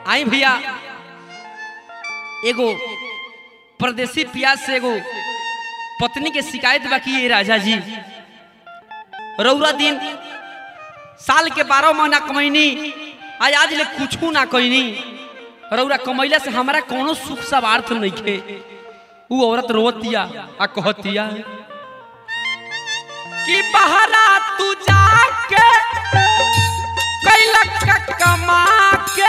आई भैया एगो परदेसी पियास से एगो पत्नी के शिकायत बाकी है राजा जी रौरा दिन साल के बारह महीना कमैनी आज आज ले कुछ ना कैनी रौरा कमैला से हमारा कोनो सुख सवार्थ नहीं खे उ औरत रोवतिया आ कहतिया कि बहरा तू जाके कैलक का कमा के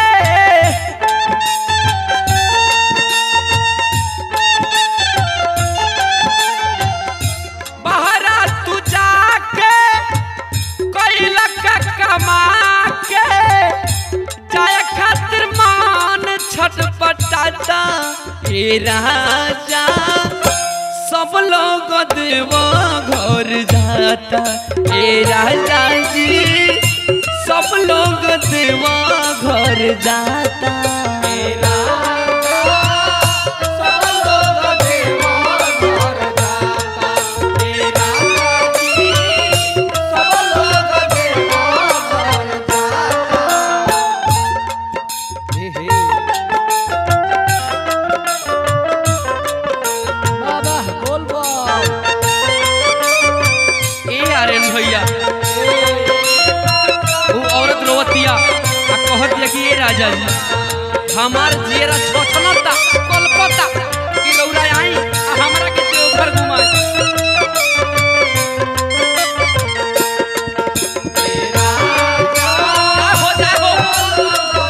बहरा तू जाके कैलक का कमा के जाय खातिर मान छटपटाता हे राजा सब लोग देवा घर जाता हे राजा जी सब लोग देवा घर जाता हे राजा, सब लोग देवा घर जाता। हे राजा जी, सब लोग देवा घर जाता। हे हे बाबा बोल बा ए आर्यन भैया वो औरत रोवतिया आ कहतिया कि ए राजा जी हमार जेरा छोछनता कलपता कि रौरा आई आ हमरा के देवघर घुमाए जा हो जा हो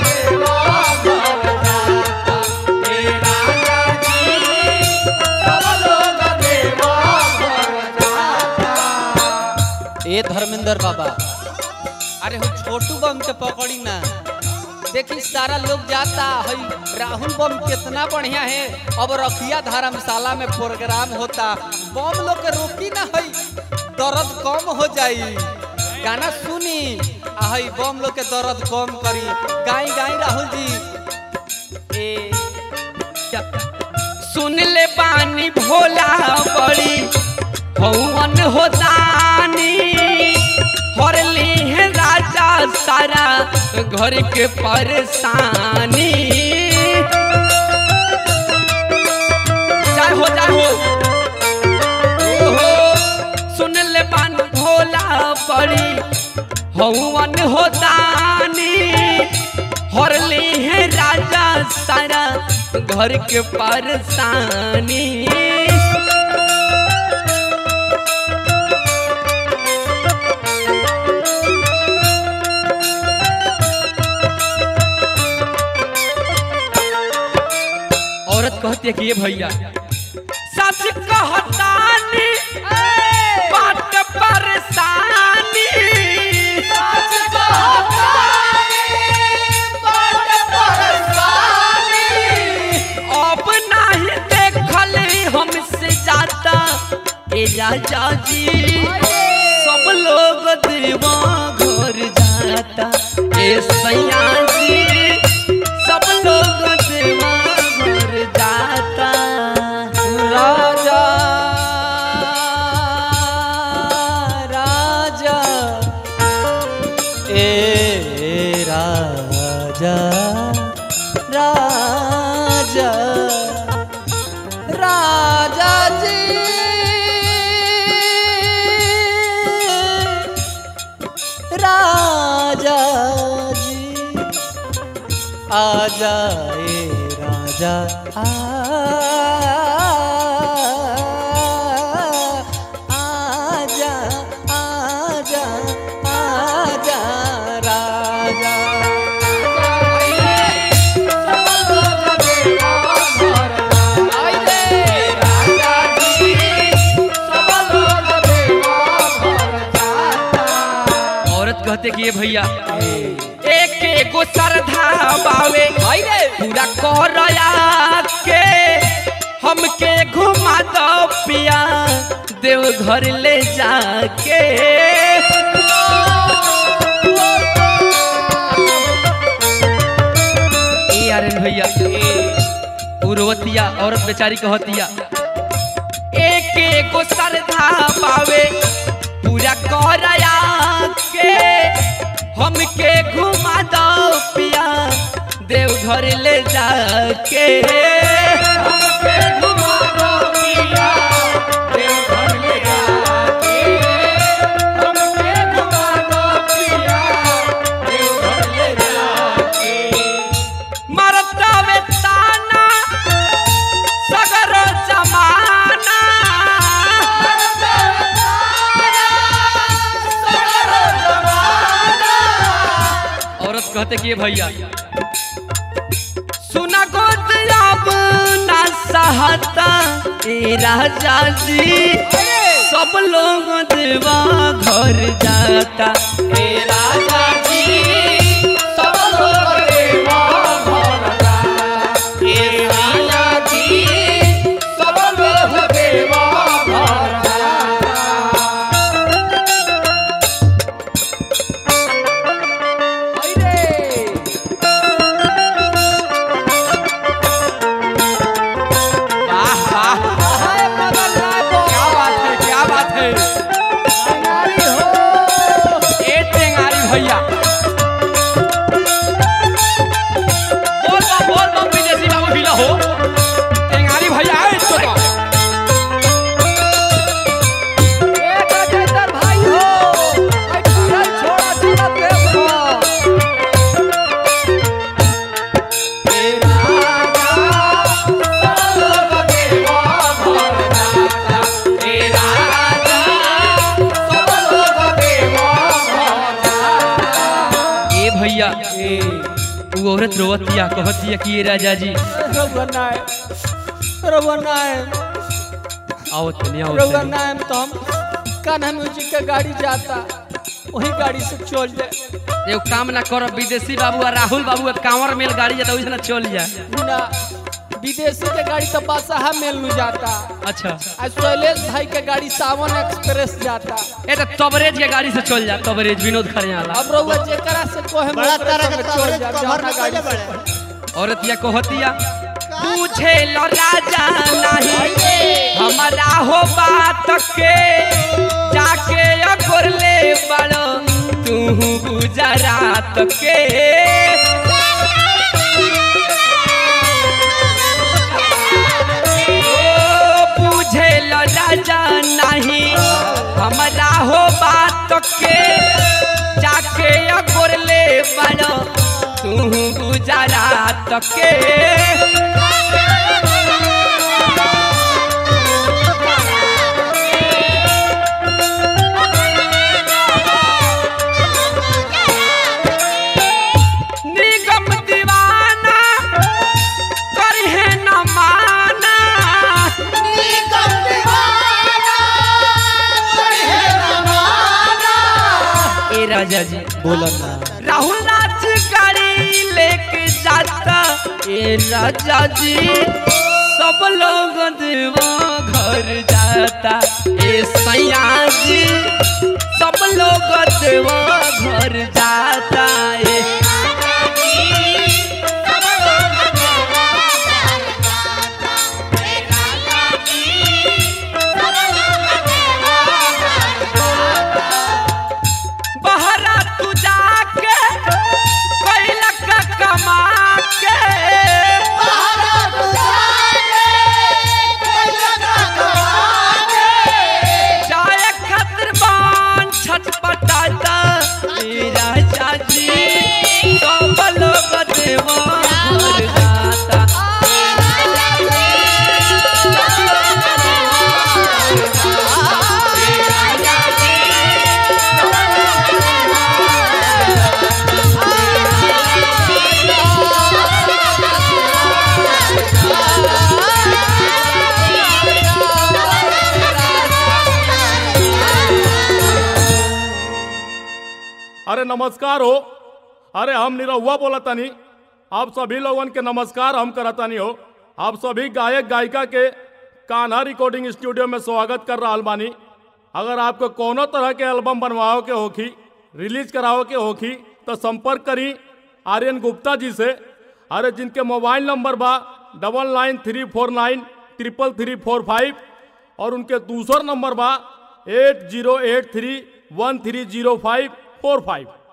ए धर्मेंद्र बाबा अरे हो छोटू बम के पकड़ी ना देखी सारा लोग जाता हई राहुल बम कितना बढ़िया है अब रखिया धर्मशाला में प्रोग्राम होता बम लोग के रोकी ना हई दर्द कम हो जाई गाना सुनी आ हई बम लोग के दर्द कम करी गाई गाई राहुल जी ए सुन ले बानी भोला बड़ी हौवन होतानी हरली है राजा सारा घर के परेशानी जाहो जाहो ओहो सुन ले बानी भोला बड़ी हौवन होतानी हरली है राजा सारा घर के परेशानी औरत कहती है कि ये भैया सच कहतानी बात परेशानी सच अब नहीं देखल हमसे जाता ए राजा जी सब लोग देवा घर जाता ए सैया जी सब लोग देवा घर जाता राजा राजा ए राजा राजा राजा जी राजा जी आजा ए राजा आ आजा आजा आजा राजा औरत कहते कि ये भैया एक एगो श्रद्धा बावे पूरा करया के हमके घुमा दो पिया देव घर ले जाके ए आर्यन भैया उर्वतिया औरत बेचारी कहतिया एक एगो श्रद्धा पावे पूरा करया के हमके घुमा दो पिया देव देवघर ले जाके मरता में ताना सगरो जमाना औरत कहते कि ये भैया सुना गोद अब ना सहता ए राजा जी सब लोग देवा घर जाता ए राजा जी सब लोग देवा घर जाता ए राजा जी सब लोग देवा घर जाता वाह वाह क्या बात है क्या बात है ए टेंगारी भैया बोल बम बोल बम विदेशी बाबू भिला हो टेंगारी भैया ए तो ए भैया वो औरत रोवतिया कहतिया कि ये राजा जी आओ तनी आओ तनी तो हम कान्हा म्यूजिक का गाड़ी जाता वही गाड़ी से चल जाए एगो काम ना कर विदेशी बाबू आ राहुल बाबू अब कांवर मेल गाड़ी जाता वैसे ना चल जा ना विदेशी के गाड़ी तो बादशाह मेल में जाता अच्छा आज शैलेश भाई के गाड़ी सावन एक्सप्रेस जाता ए तो तबरेज के गाड़ी से चल जा तबरेज विनोद खरियाला अब रउआ जेकरा से कोहे बड़ा मोकरे तरह संगे के चल तोहरे जा कमर जौना में गाड़ी कैले से बड़े औरतिया कहतिया पूछे लो राजा नहीं हमारा हो बात के जाके अकोर ले बड़ो तू गुजरात के ओ, पूछे लो राजा नहीं हमारा हो बात के जाके अकोर ले बड़ो तू गुजरात के निगम दीवाना करहे न माना ए राजा जी बोलो ना राहुल नाच गाड़ी लेके जाता ए राजा जी सब लोग देवा घर जाता ए सैया जी सब लोग देवा घर जाता ए बहरा तू जाके कैला का कमा के जाए खातिर बान छटपटाता ए राजा जी सब लोग देवा घर जाता अरे नमस्कार हो अरे हम निरहुआ बोला तनी आप सभी लोगन के नमस्कार हम करतानी हो आप सभी गायक गायिका के कान्हा रिकॉर्डिंग स्टूडियो में स्वागत कर रहा बानी अगर आपको कोनो तरह के एल्बम बनवाओ के होखी रिलीज कराओ के होखी तो संपर्क करी आर्यन गुप्ता जी से अरे जिनके मोबाइल नंबर बा double nine three four nine triple three four five और उनके दूसर नंबर बा eight zero eight three one three zero five four five